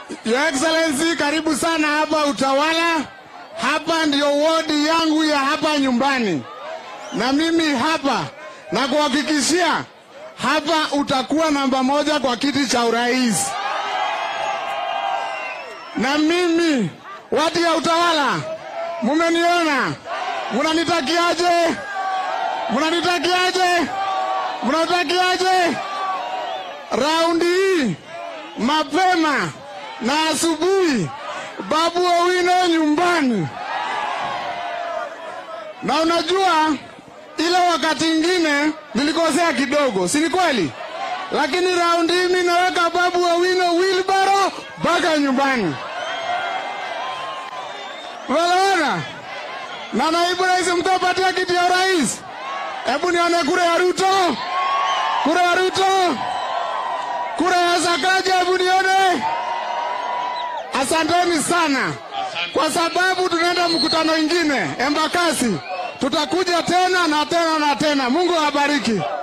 Your Excellency, karibu sana hapa Utawala. Hapa ndio wodi yangu ya hapa nyumbani, na mimi hapa na kuhakikishia hapa utakuwa namba moja kwa kiti cha urais. Na mimi watu ya Utawala, mumeniona, munanitakiaje? Munanitakiaje? Munanitakiaje? Raundi hii mapema na asubuhi, Babu Owino nyumbani. Na unajua ile wakati ingine nilikosea kidogo, si ni kweli? Lakini raundi hii mimi naweka Babu Owino wheelbarrow mpaka nyumbani. Unaona? Na naibu rais mtapatia kiti ya urais. Hebu nione kura ya Ruto, kura ya Ruto, kura ya Sakaja, hebu nione. Asanteni sana, kwa sababu tunaenda mkutano ingine Embakasi. Tutakuja tena na tena na tena. Mungu awabariki.